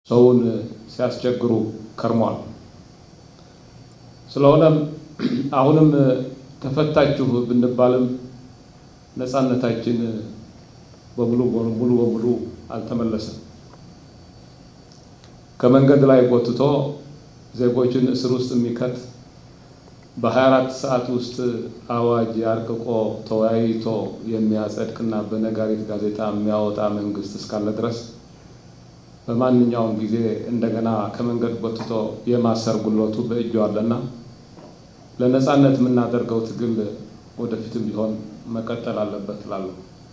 ሰውን ሲያስቸግሩ ከርሟል። ስለሆነም አሁንም ተፈታችሁ ብንባልም ነፃነታችን በሙሉ ሙሉ በሙሉ አልተመለሰም። ከመንገድ ላይ ጎትቶ ዜጎችን እስር ውስጥ የሚከት በ24 ሰዓት ውስጥ አዋጅ አርቅቆ ተወያይቶ የሚያጸድቅና በነጋሪት ጋዜጣ የሚያወጣ መንግስት እስካለ ድረስ በማንኛውም ጊዜ እንደገና ከመንገድ ጎትቶ የማሰር ጉልበቱ በእጁ አለና ለነፃነት የምናደርገው ትግል ወደፊትም ቢሆን መቀጠል አለበት እላለሁ።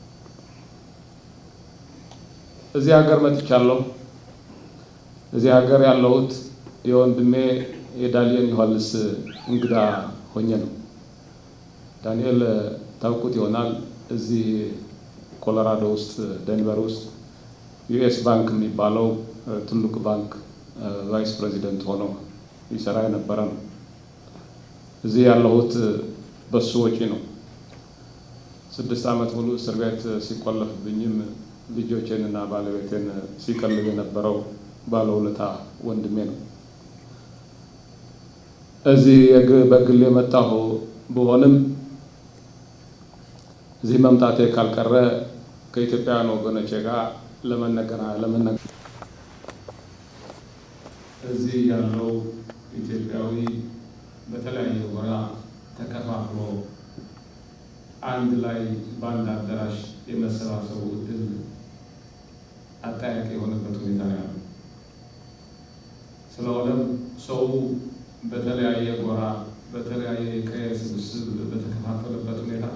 እዚህ ሀገር መጥቻለሁ። እዚህ ሀገር ያለሁት የወንድሜ የዳንኤል ዮሐንስ እንግዳ ሆኜ ነው። ዳንኤል ታውቁት ይሆናል። እዚህ ኮሎራዶ ውስጥ ደንቨር ውስጥ ዩኤስ ባንክ የሚባለው ትልቅ ባንክ ቫይስ ፕሬዚደንት ሆኖ ይሰራ የነበረ ነው። እዚህ ያለሁት በሱ ወጪ ነው። ስድስት ዓመት ሙሉ እስር ቤት ሲቆለፍብኝም ልጆቼንና ባለቤቴን ሲቀልብ የነበረው ባለውለታ ወንድሜ ነው። እዚህ በግል የመጣሁ ብሆንም እዚህ መምጣቴ ካልቀረ ከኢትዮጵያውያን ወገኖቼ ጋር ለመነገራ ለመነገር እዚህ ያለው ኢትዮጵያዊ በተለያየ ጎራ ተከፋፍሎ አንድ ላይ በአንድ አዳራሽ የመሰባሰቡ እድል አጠያቂ የሆነበት ሁኔታ ነው ያለው። ስለሆነም ሰው በተለያየ ጎራ በተለያየ ቀየ ስብስብ በተከፋፈለበት ሁኔታ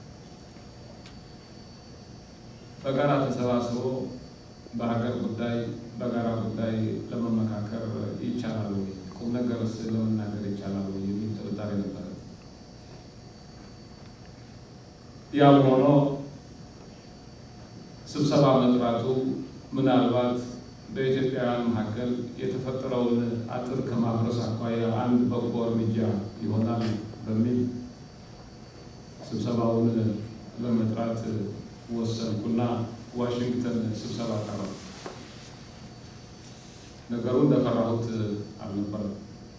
በጋራ ተሰባስቦ በሀገር ጉዳይ በጋራ ጉዳይ ለመመካከር ይቻላል ወይ? ቁም ነገርስ ለመናገር ይቻላል ወይ? የሚል ጥርጣሬ ነበረ። ያም ሆኖ ስብሰባ መጥራቱ ምናልባት በኢትዮጵያውያን መካከል የተፈጠረውን አጥር ከማፍረስ አኳያ አንድ በጎ እርምጃ ይሆናል በሚል ስብሰባውን ለመጥራት ወሰንኩና ዋሽንግተን ስብሰባ ቀረው። ነገሩ እንደፈራሁት አልነበረም።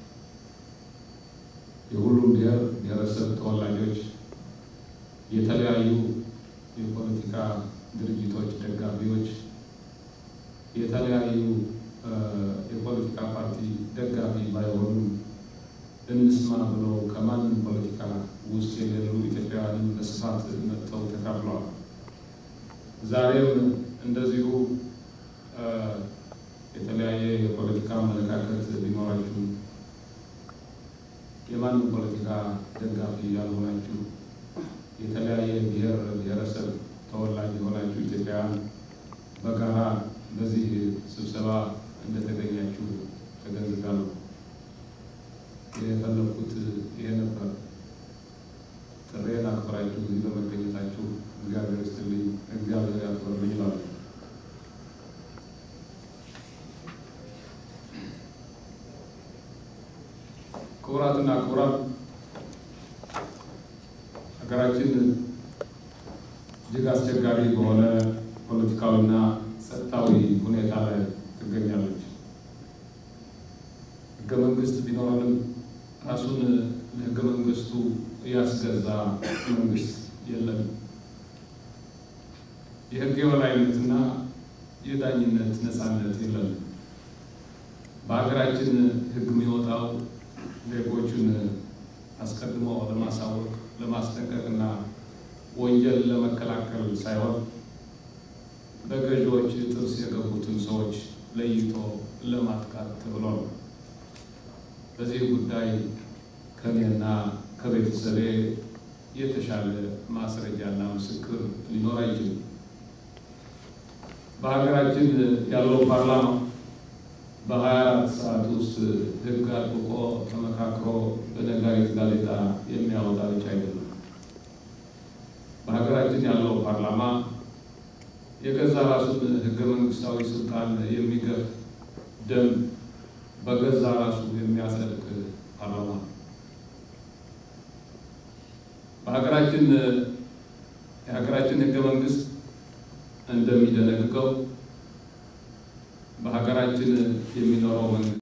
የሁሉም ብሔር ብሔረሰብ ተወላጆች፣ የተለያዩ የፖለቲካ ድርጅቶች ደጋፊዎች፣ የተለያዩ የፖለቲካ ፓርቲ ደጋፊ ባይሆኑም እንስማ ብለው ከማንም ፖለቲካ ውስጥ የሌሉ ኢትዮጵያውያንን በስፋት መጥተው ተካፍለዋል። ዛሬም እንደዚሁ የተለያየ የፖለቲካ አመለካከት ቢኖራችሁ የማንም ፖለቲካ ደጋፊ ያልሆናችሁ የተለያየ ብሔር ብሔረሰብ ተወላጅ የሆናችሁ ኢትዮጵያውያን በጋራ በዚህ ስብሰባ እንደተገኛችሁ ተገንዝቤያለሁ። የፈለኩት ይሄ ነበር። ጥሬን አክብራችሁ እዚህ በመገኘታችሁ እግዚአብሔር ይስጥልኝ፣ እግዚአብሔር ያክብርልኝ ይላሉ። ክቡራትና ክቡራን ሀገራችን እጅግ አስቸጋሪ በሆነ ፖለቲካዊና ጸጥታዊ ሁኔታ ላይ ትገኛለች። ህገ መንግስት ቢኖረንም ራሱን ለህገ መንግስቱ ያስገዛ መንግስት የለም። የህግ የበላይነትና የዳኝነት ነፃነት የለም። በሀገራችን ህግ የሚወጣው ዜጎቹን አስቀድሞ ለማሳወቅ ለማስጠንቀቅና ወንጀል ለመከላከል ሳይሆን በገዢዎች ጥርስ የገቡትን ሰዎች ለይቶ ለማጥቃት ተብሎ ነው። በዚህ ጉዳይ ከኔና ከቤተሰቤ የተሻለ ማስረጃና ምስክር ሊኖር አይችልም። በሀገራችን ያለው ፓርላማ በሀያ አራት ሰዓት ውስጥ ህግ አጥብቆ ተመካክሮ በነጋሪት ጋዜጣ የሚያወጣ ብቻ አይደለም። በሀገራችን ያለው ፓርላማ የገዛ ራሱን ህገ መንግስታዊ ስልጣን የሚገፍ ደንብ በገዛ ራሱ የሚያጸድቅ ፓርላማ በሀገራችን የሀገራችን ህገ መንግስት እንደሚደነግገው በሀገራችን በሀገራችን የሚኖረው